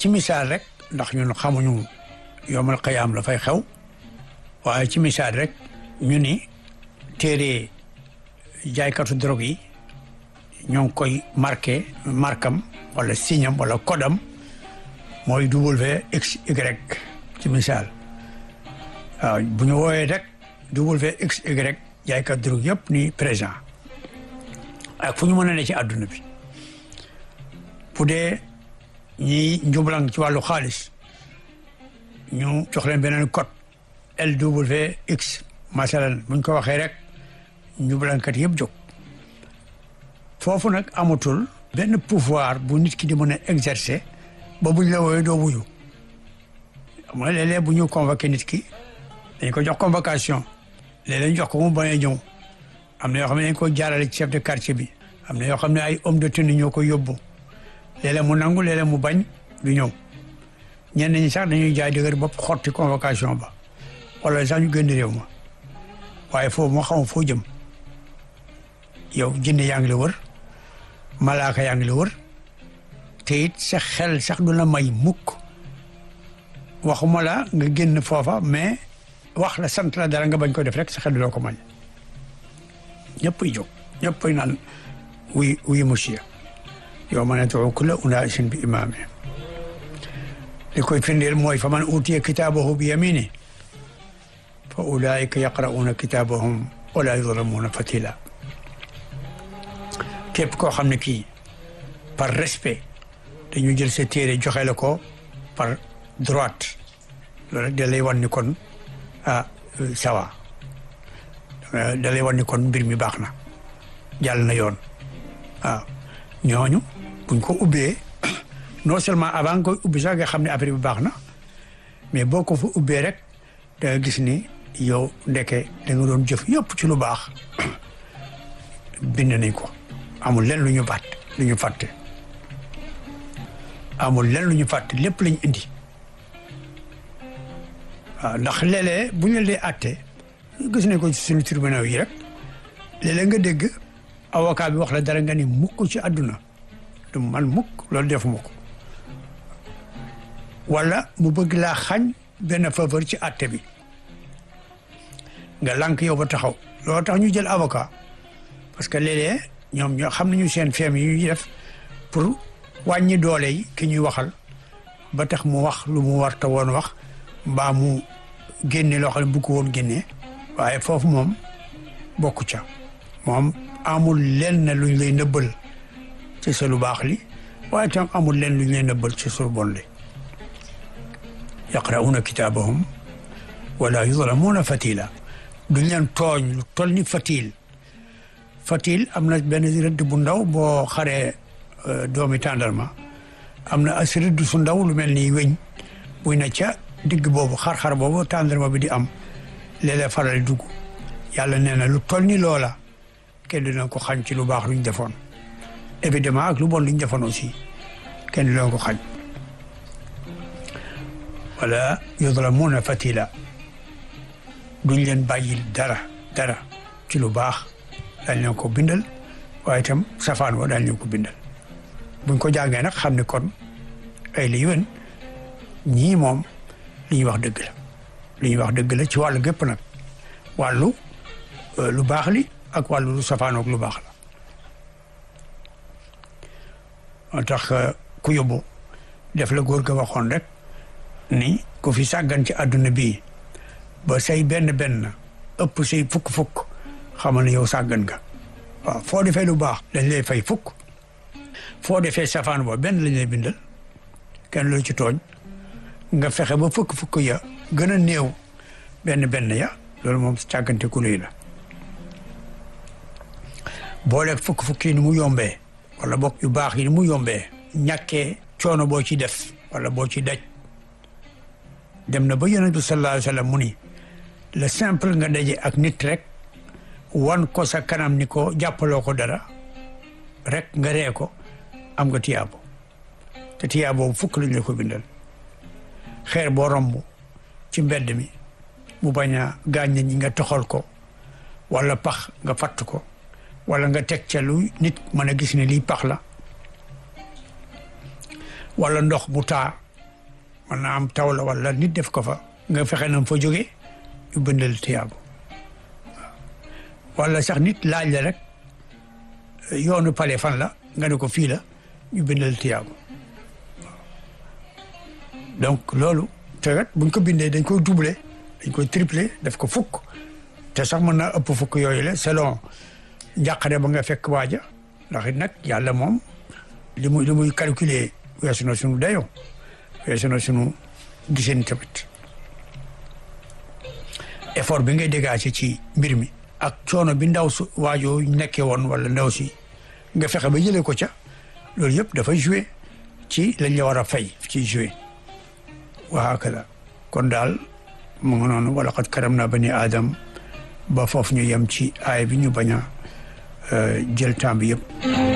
ci misaal rek ndax ñun xamuñu yomal xayaam la fay xew waaye ci misaal rek ñu ni téere jaaykatu drogue yi ñoo ngi koy marqué markam wala signam wala kodam mooy WXY ci misaal waaw bu ñu wooyee rek WXY jaaykat drogue yëpp ni présent ak fu ñu mën a ne ci àdduna bi bu dee ñiy njublang ci wàllu xaalis ñu jox leen beneen code LWX masalan buñ ko waxee rek njublangkat yëpp jóg foofu nag amatul benn pouvoir bu nit ki di mën a exercer ba buñ la wooyee doo wuyu mooy léeg-léeg bu ñu convoqué nit ki dañ ko jox convocation léeg-léeg ñu jox ko mu bañ a ñëw am na yoo xam ne dañ ko jaarale ci chef de quartier bi am na yoo xam ne ay homme de tenue ñoo ko yóbbu léeg-léeg mu nangu léeg-léeg mu bañ du ñëw ñenn ñi sax dañuy jaay dëgër bopp xotti convocation ba wala sax ñu génn réew ma waaye foofu moo xam foo jëm yow jinne yaa ngi la wër malaaka yaa ngi la wër te it sa xel sax du la may mukk waxuma la nga génn foofa mais wax la sant la dara nga bañ ko def rek sa xel du la ko may ñëppay jóg ñëppay naan wuy wuy monsieur yow ma nad'u kulla unaasin bi imaamihim li koy firndeel mooy fa man utiya kitaabahu bi yamini fa ulaika yaqra'uuna kitaabahum wala yuzlamuuna fatila képp koo xam ne kii par respect dañu jël sa téere joxe la ko par droite loolu rek da lay wan ni kon ah sawa da lay wan ni kon mbir mi baax na jàll na yoon waaw ñooñu buñ ko ubbee non seulement avant nga koy ubbi sax nga xam ne affaire bi baax na mais boo ko fa ubbee rek da nga gis ni yow ndeke da nga doon jëf yëpp ci lu baax bind nañ ko amul len lu ñu fàtte lu ñu fàtte amul len lu ñu fàtte lépp lañ indi waaw ndax léeg-léeg bu ñu dee àtte gis nañ ko ci suñu tribunal yi rek léeg-léeg nga dégg avocat bi wax la dara nga ni mukk ci àdduna du man mukk loolu defuma ko wala mu bëgg laa xañ benn faveur ci àtte bi nga lànk yow ba taxaw loolu tax ñu jël avocat parce que léeg-léeg ñoom ñoo xam nañu seen feem yi ñuy def pour wàññi doole yi ki ñuy waxal ba tax mu wax lu mu warta woon wax mbaa mu génne loo xam ne bu ko woon génnee waaye foofu moom bokku ca moom amul lenn luñ lay nëbbal ci sa lu baax li waaye tam amul lenn luñ lay nëbbal ci sa lu bon li yaqra'una kitaabahum wala yuzlamuuna fatila duñ leen tooñ lu toll ni fatil fatil am na benn rëdd bu ndaw boo xaree doomi tàndarma am na as rëdd su ndaw lu mel ni weñ buy na ca digg boobu xar-xar boobu tàndarma bi di am léeg-léeg faral dugg yàlla nee na lu toll ni loola kenn dina ko xañ ci lu baax luñ defoon évidemment ak lu bon luñ defoon aussi kenn dina ko xañ wala yuzlamuuna fatila duñ leen bàyyil dara dara ci lu baax dañ leen ko bindal waaye itam safaan wa dañ leen ko bindal buñ ko jàngee nag xam ne kon ay li yéen ñii moom li ñuy wax dëgg la li ñuy wax dëgg la ci wàllu gépp nag wàllu lu baax li ak wàllu lu safaanoog lu baax la moo tax ku yóbbu def la góor ga waxoon rek ni ku fi sàggan ci àdduna bii ba say benn benn ëpp say fukk-fukk xamal ne yow sàggan nga waaw foo defee lu baax dañ lay fay fukk foo defee safaan ba benn lañ lay bindal kenn lu ci tooñ nga fexe ba fukk-fukk ya gën a néew benn benn ya loolu moom càggante ku luy la booleeg fukk-fukk yi ni mu yombee wala bokk yu baax yi ni mu yombee ñàkkee coono boo ci def wala boo ci daj dem na ba yonent bi sallallahu alayhi wa sallam mu ni le simple nga daje ak nit rek wan ko sa kanam ni ko jàppaloo ko dara rek nga ree ko am nga tiyaabo te tiyaabo fukk lañ la ko bindal xeer boo romb ci mbedd mi mu bañ a gaañ ñi nga toxal ko wala pax nga fatt ko wala nga teg ca lu nit mën a gis ne lii pax la wala ndox mu taa mën naa am taw la wala nit def ko fa nga fexe na fa jógee ñu bindal tiyaabu wala sax nit laaj la rek yoonu pale fan la nga ne ko fii la ñu bindal tiyaabu donc loolu te kat buñ ko bindee dañ koy doubler dañ koy tripler def ko fukk te sax mën naa ëpp fukk yooyu la selon njàqare ba nga fekk waaja ndax it nag yàlla moom li muy li muy calculer weesu na sunu dayoo weesu na sunu giseen tamit effort bi ngay dégager ci mbir mi ak coono bi ndaw su waajoo nekkee woon wala ndaw si nga fexe ba jëlee ko ca loolu yëpp dafay jouer ci lañ la war a fay ci jouer wa hakada kon daal mu ngi noonu wala qad karam naa bani aadam ba foofu ñu yem ci aay bi ñu bañ a jël temps bi yëpp